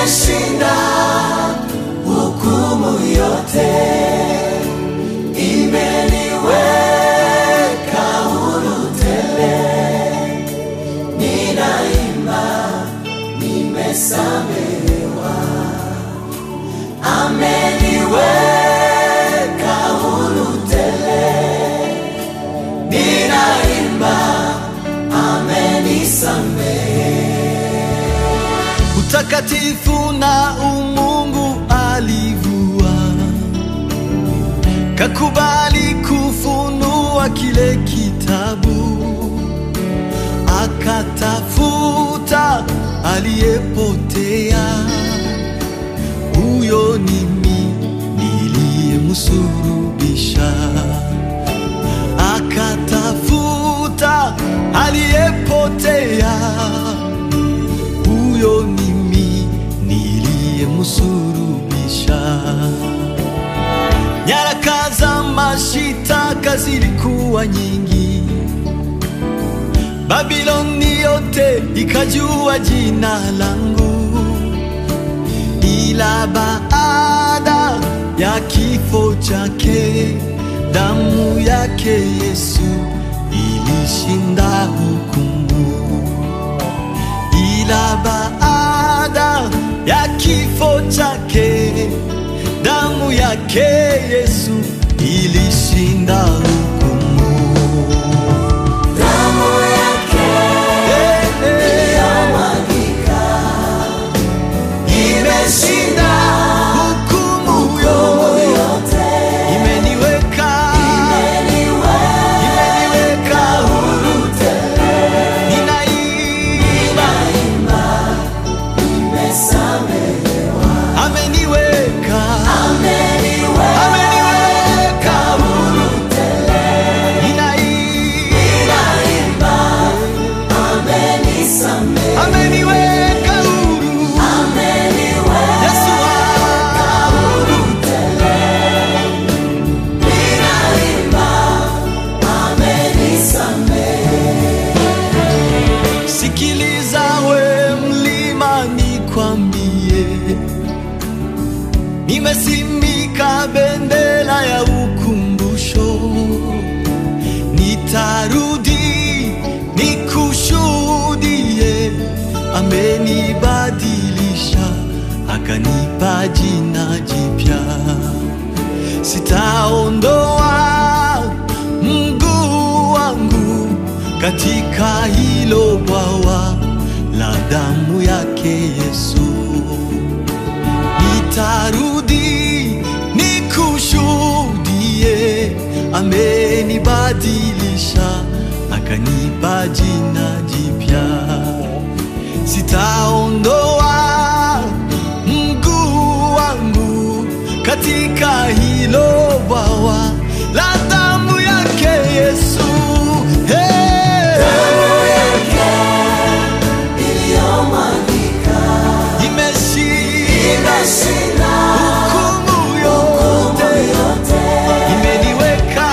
imeshinda hukumu yote, imeniweka huru tele. Ninaimba, nimesamehewa, ameniweka huru tele. Ninaimba, amenisamehe. utakatifu na umungu alivua, kakubali kufunua kile kitabu, akatafuta aliyepotea. Huyo ni mimi niliyemsulubisha, akatafuta aliyepotea huyo ni mimi niliyemsulubisha. Nyaraka za mashitaka zilikuwa nyingi, Babiloni yote ikajua jina langu, ila baada ya kifo chake, damu yake Yesu ilishinda hukumu ila baada ya kifo chake damu yake Yesu ilishinda hukumu. Damu yake Eh, eh, iliyomwagika imeshinda hukumu hukumu yo yote, imeniweka imeniweka huru tele. ninaimba Nimesamehewa, ameniweka ameniweka ameniweka huru tele. ninaimba Ninaimba, amenisamehe, ameniweka huru ameniweka Yesu wangu. huru tele. Ninaimba, amenisamehe. Sikiliza we mlima, nikwambie, nimesimika bendera ya ukumbusho, nitarudi nikushuhudie, amenibadilisha akanipa jina jipya sitaondoa mguu wangu katika hilo bwawa la damu yake Yesu. Nitarudi nikushuhudie, amenibadilisha akanipa jina jipya sitaondoa mguu wangu katika hilo bwawa la damu yake Yesu. Hey! Damu yake iliyomwagika Imeshinda imeshinda hukumu hukumu yote, yote. imeniweka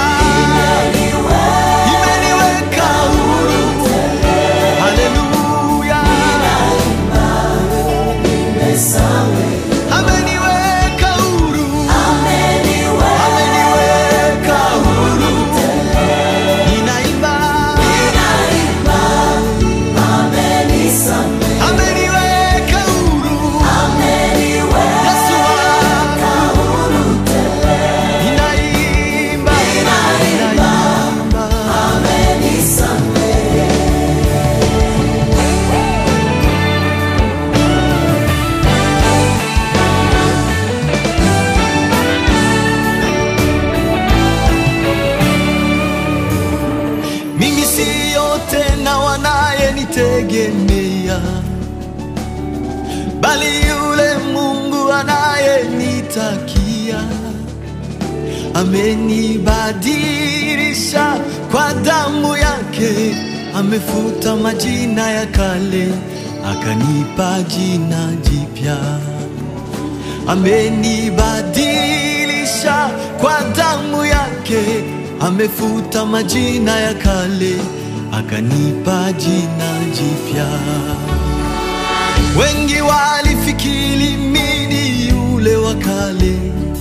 imeniweka huru. Haleluya, Nimesamehe, ameniweka huru, ameniweka ameniweka huru. Ninaimba, Ninaimba, amenisamehe, ameniweka huru. ameniweka Yesu wangu, huru tele. ninaimba, Ninaimba, ninaimba. amenisamehe. Mimi siyo tena wanayenitegemea, bali yule Mungu anayenitakia. Amenibadilisha kwa damu yake, amefuta majina ya kale, akanipa jina jipya amenibadilisha kwa damu yake, amefuta majina ya kale, akanipa jina jipya. Wengi walifi walifikiri mimi yule wa kale,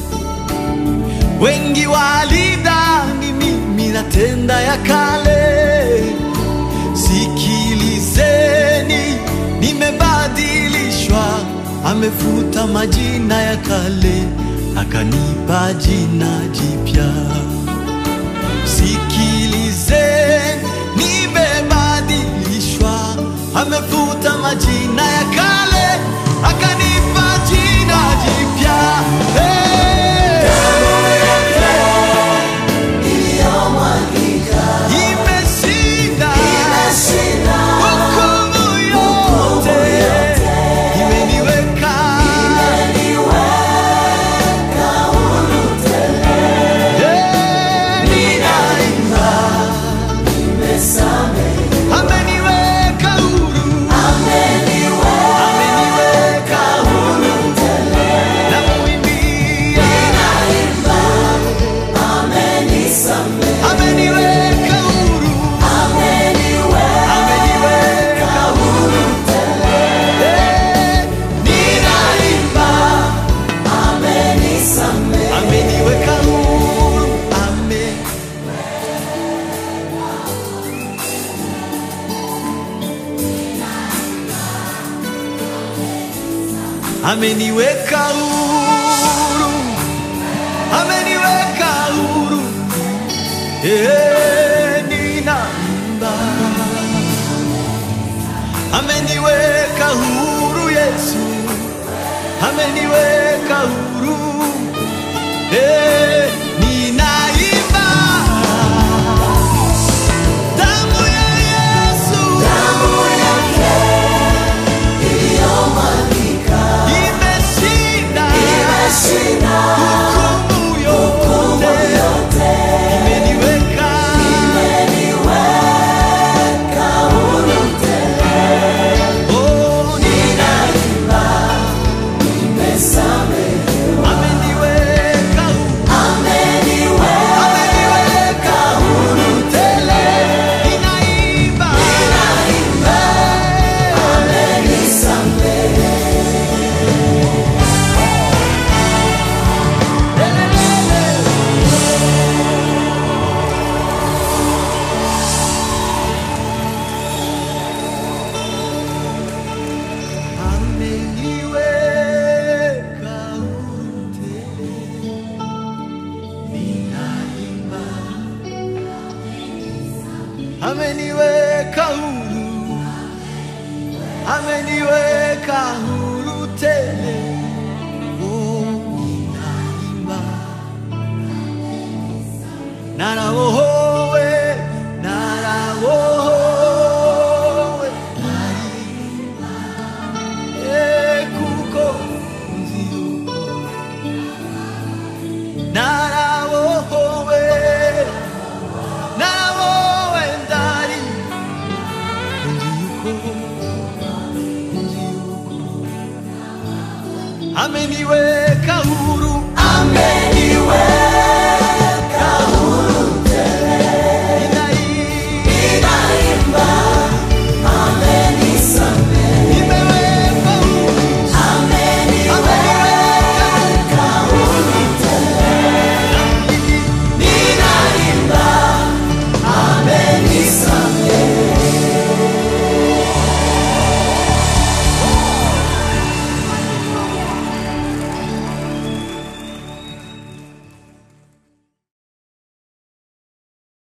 wengi walidhani mimi natenda ya kale. Sikilizeni, nimebadilishwa, amefuta majina ya kale, akanipa jina jipya. Sikilizeni, nimebadilishwa, amefuta majina ya kale, akanipa jina jipya. Hey! iliyomwagika Imeshinda imeshinda hukumu yote, imeniweka imeniweka huru tele Eh, ninaimba, imesamehe ameniweka huru, ameniweka ameniweka huru tele namuimbia, naimba amenisamehe ameniweka huru, ameniweka ameniweka huru tele Eh, ninaimba, amenisamehe ameniweka huru, amen. ameniweka huru, ameniweka huru, eh, ninaimba, ameniweka huru Yesu, ameniweka huru, eh, ninaimba, damu ya Yesu damu yake iliyomwagika imeshinda imeshinda hukumu hukumu yote, yote imeniweka imeniweka huru tele oh, ninaimba imesamehe ameniweka huru, ameniweka ameniweka huru tele ninaimba ninaimba amenisamehe ameniweka huru tele, ninaimba ameniweka huru, ameniweka huru tele, oh, ninaimba narawohowe narawohowe naimba Eh, kuko nziuko narawohowe narawowe ndari nziuko nziuko ameniweka huru